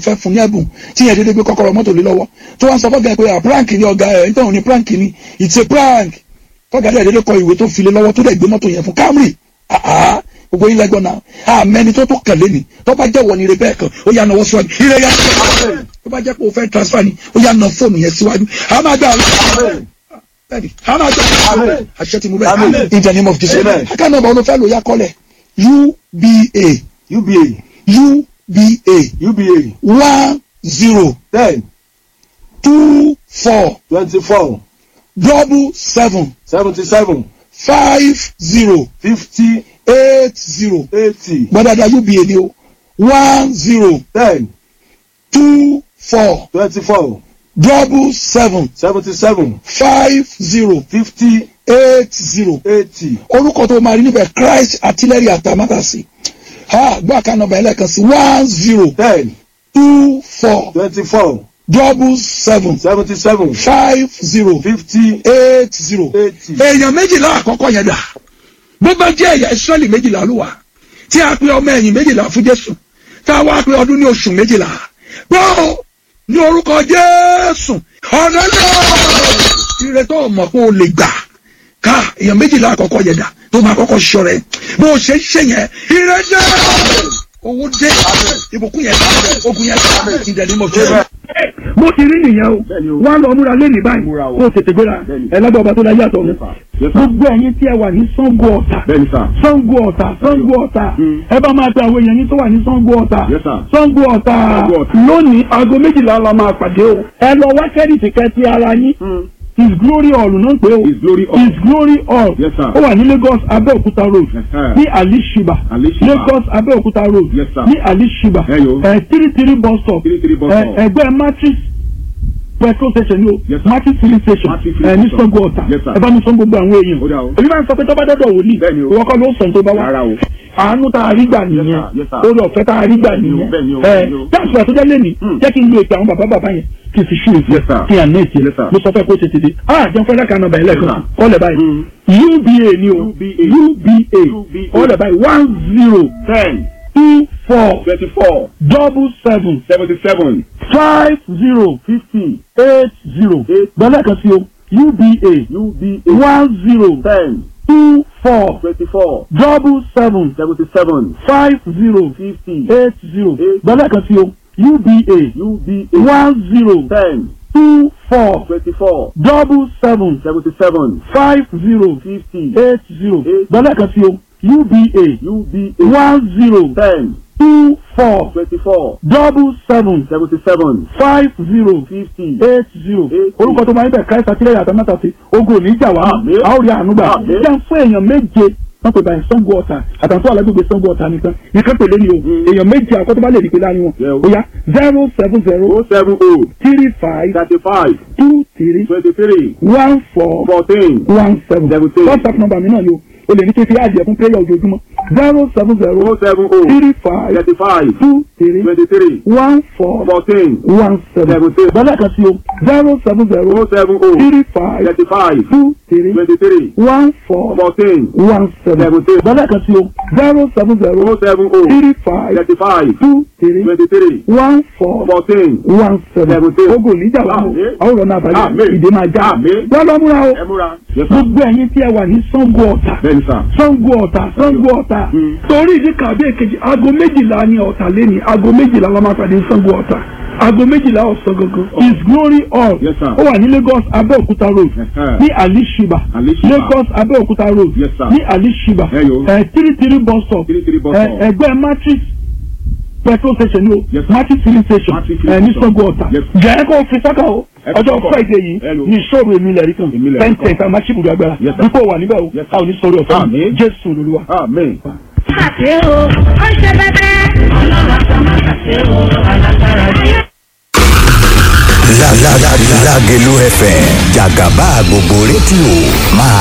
fẹ́ fún ní ẹ̀bùn tí yẹn dédé gbé kọ́kọ́rọ́ mọ́tò lé lọ́wọ́ tó wá ń sọ fọ́gà ẹ̀ pé à prank ni ọ̀gá ẹ̀ nítorí òun ni prank ni it's a prank fọ́gà ẹ̀ dédé kọ ìwé tó fi lé lọ́wọ́ tó dẹ̀ gbé mọ́tò yẹn fún Camry àhá gbogbo yín lẹ́gbọ́n náà àmẹ́ni tó tó kẹ̀lé ni tó bá jẹ́ wọ ni ire bẹ́ẹ̀ kan ó yà náwó síwájú ire yà tó bá jẹ́ pé o fẹ́ transfer ni ó yà ná fóònù yẹn síwájú a máa gbà bẹ́ẹ̀ni a máa gbà àṣẹ ti mú bẹ́ẹ̀ in the name of Jesus aká nọ́mbà olùfẹ́ ló yà kọ́lẹ̀ UBA UBA UBA UBA one zero ten two four twenty-four double seven seventy-seven five zero fifty eight zero eighty gbọ́dọ̀dọ̀ UBA ni o one zero ten two four twenty-four double seven seventy-seven five zero fifty eight zero eighty orúkọ tó máa rí níbẹ̀ Christ artillery atamátàsí ha gbọ́ àká nọ́mbà ẹlẹ́kan sí one zero ten two four twenty-four double seven seventy-seven five zero fifty eight zero. eighty. èèyàn méjìlá àkọ́kọ́ yẹn dà bó bá jẹ́ ẹ̀yà ìsírẹ́lì méjìlá ló wà tí a pe ọmọ ẹ̀yìn méjìlá fún Jésù tá a wá pe ọdún ní oṣù méjìlá gbọ́ ní orúkọ Jésù ọ̀nà náà ire tó mọ̀ pé o lè gbà ká èèyàn méjìlá àkọ́kọ́ yẹn dà tó máa kọ́kọ́ ṣọ rẹ̀ bó o ṣe ń ṣe yẹn ire dé owó dé ìbùkún yẹn ogun yẹn ìdẹ̀lẹ́ mọ̀ jẹ́ mo ti rí nìyẹn o Bẹ́ẹ̀ni o. wọn lọ múra lẹ́nìí báyìí Múra o. kó o tètè gbéra Bẹ́ẹ̀ni. ẹlẹ́gbẹ́ ọba tó láyé àtọ̀ Yes, sir. Yes, sir. gbogbo ẹ̀yin tí ẹ wà ní Ṣàngó Ọ̀tà bẹ́ẹ̀ni sà. Ṣàngó Ọ̀tà Ṣàngó Ọ̀tà Mm. ẹ bá máa pe àwọn èèyàn yín tó wà ní Ṣàngó Ọ̀tà Yes, sir. Ṣàngó Ọ̀tà Ṣàngó Ọ̀tà. lónìí aago méjìlá la máa pàdé o ẹ lọ wá kẹ́rìtì kẹ́tì ara yín his glory hall náà ń pè o His glory hall. his glory hall Yes, sir. ó wà ní Lagos Abẹ́òkúta road Yes, sir. ní alishiba Alishiba. Lagos Abẹ́òkúta road Yes, sir. ní alishiba Ẹ yo. ẹ three three bus stop Three three bus ẹ, stop. ẹgbẹ́ matrix petrol station ni o Yes, sir. matrix filling station Matrix ẹ filling ní station. Ṣàngó Ọ̀tà Yes, sir. ẹ bá mi sọ gbogbo àwọn èèyàn Ó dà o. èmi máa ń sọ pé tọ́ba dọ́dọ̀ wòlíì Bẹ́ẹ̀ni o. ìwọ kọ́ ló sọ ní tó bá wá Rárá o. àánú tá a rí gbà nìyẹn sir. Yes, sir. orí ọ̀fẹ́ tá a rí gbà Bẹ́ẹ̀ni o, nìyẹn bẹ́ẹ̀ni o, ẹ bẹ́ẹ̀ni o. jáàsì àtúnjẹ lẹ́nìí Hmm. jẹ́ kí n lo ètò àwọn bàbá bàbá yẹn kí n fi ṣú èsì Yes, sir. kí n àná èsì Yes, sir. mo sọ fẹ́ kó tètè dé ah jẹun fẹ́ lẹ́ka nọ́mbà yẹn lẹ́ẹ̀kan Yes, sir. kọ́lẹ̀ báyìí UBA ni o UBA. UBA UBA. kọ́lẹ̀ báyìí one zero ten two four twenty-four double seven seventy-seven five zero fifty eight zero Eight. gbọ́dọ̀ kan sí o UBA UBA one zero ten two four twenty-four double seven seventy-seven five zero fifty eight zero Eight. gbọ́dọ̀ kan sí o UBA UBA one zero ten two four twenty-four double seven seventy-seven five zero fifty eight zero Eight. gbọ́dọ̀ kan sí o UBA UBA one zero ten two four twenty-four double seven seventy-seven five zero fifty eight zero Eight. orúkọ tó máa ń bẹ̀ Christ àtìlẹ́yìn àtàmátà sí ogun òní ìjà wá Àmín. a ó rí àánú gbà Àmín. jẹ́ fún èèyàn méje wọ́n pè báyìí Ṣàngó Ọ̀tà àtàntó alágbègbè Ṣàngó Ọ̀tà nìkan nìkan pèlè ni o Mm. èèyàn méje àkọ́tọ́ bá lè rí pé láàrin wọn Yeah, o. ó yá zero seven zero oh seven oh three five thirty-five two three twenty-three one four fourteen one seven Seventeen. WhatsApp number mi náà ni o o lè ní kí n fi àjẹ fún prayer ojoojúmọ́ zero seven zero oh seven oh three five thirty-five two three twenty-three one four fourteen one seven Seventeen. bọ́lá kan sí o zero seven zero oh seven oh three five thirty-five two three twenty-three one four fourteen one seven Seventeen. bọ́lá kan sí o zero seven zero oh seven oh three five thirty-five two three twenty-three one four fourteen one seven Seventeen. ogun níjà wà mú Àmín. àwọn ọ̀nà àbáyọ Àmín. ìdè máa já Àmín. wọ́n lọ múra o ẹ múra. yes sir gbogbo ẹ̀yin tí ẹ wà ní Ṣàngó Ọ̀tà bẹ́ẹ̀ni sà. Ṣàngó Ọ̀tà Ṣàngó Ọ̀tà Mm. torí ìdí kan àbí èkejì aago méjìlá ni Ọ̀tà lẹ́ni aago méjìlá la máa pàdé ní Ṣàngó Ọ̀tà aago méjìlá ọ̀sán gangan his glory hall Yes, sir. ó wà ní Lagos Abẹ́òkúta road Ẹ̀hẹ́. ní Alishiba Alishiba. Lagos Abẹ́òkúta road Yes, sir. ní Alishiba Ẹ yo. ẹ three three bus stop Three three bus ẹ, stop. ẹgbẹ́ matrix petrol station ni o Yes, sir. matrix filling station Matrix ẹ filling ní station. Ṣàngó Ọ̀tà Yes, sir. jẹ́ kó fi sákà o Ẹ fi ọjọ́ sọ́kọ̀. Friday yìí Ẹ lo. ní ìṣòro èmi lẹ̀rí kan Èmi lẹ̀rí ten kan. ten tá a máa ṣíbùdó agbára Yes, sir. dípò wà níbẹ̀ o Yes, sir. a ò ní sọ̀rọ̀ ọ̀fẹ́ Àmín. Jésù lolúwa. amen. ṣàṣe o ó ṣe bẹ́bẹ́. ọlọ́run àti ọmọ ṣàṣe o alágbára yìí. Lágẹ̀lú FM jàgàbá gbogbo rédíò máa